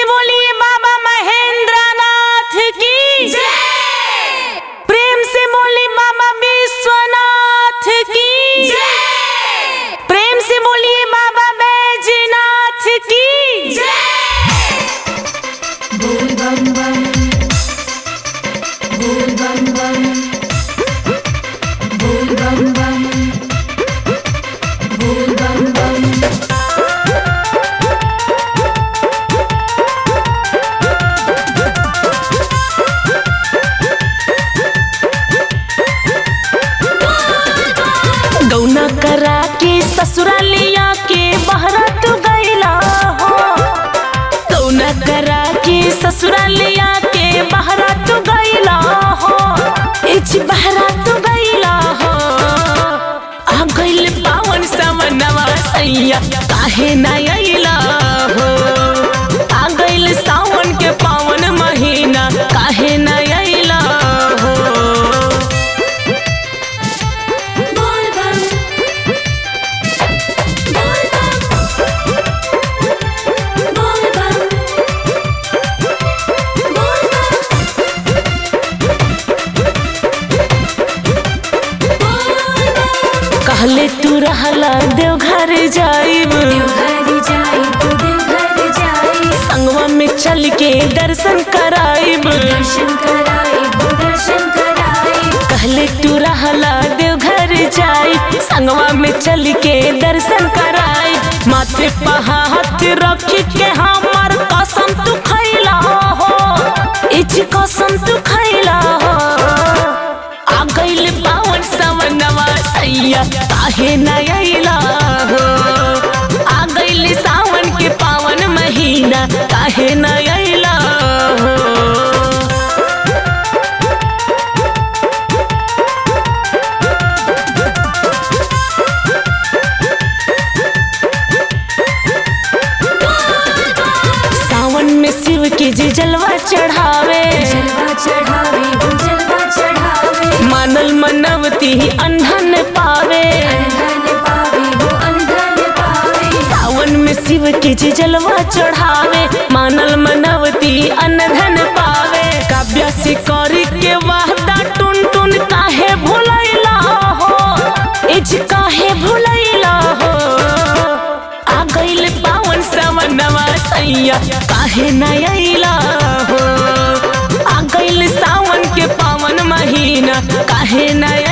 बोलिए बाबा महेंद्र नाथ की प्रेम से बोलिए बाबा विश्वनाथ की प्रेम से बोलिए बाबा बैजनाथ की बोल बम बम बोल बम बम बोल बम बम बोल बम बम गौना करा के ससुरालिया के बहरा तू गईला हो गौना करा के ससुरालिया के बहरा तू गईला हो इच बहरा तू गईला हो आ गइल पावन समनवा सैया काहे ना अइला हो आ गइल सावन के पावन महीना काहे ना अइला हो बोल बम बोल बम बोल बम बोल बम बोल बम कहले तू रहला देवघर जाइब देवघर जाई तो देवघर जाई संगवा में चल के दर्शन कराइब दर्शन कराई वो दर्शन कराई कहले तू रहला देवघर जाइब संगवा में चल के दर्शन कराई माथे पे हाथ रख के हमार कसम तू खैला हो इच कसम तू खैला हो आ गइल पावन समनवा सैया काहे न अइला हो आ गइल सावन के पावन महीना काहे न अइला हो सावन में शिव के जे जलवा चढ़ावे जलवा चढ़ावे वो जलवा चढ़ावे मानल मनवती अंधन पावे अंधन पावे वो अंधन पावे सावन में शिव के जे जलवा चढ़ावे मानल मनवती अनधन पावे काव्या से करी के वादा टुन टुन काहे भुलैला हो इज काहे भुलैला हो आ गइल पावन समनवा सैया काहे न अइला हो आ गइल सावन के पावन महीना काहे न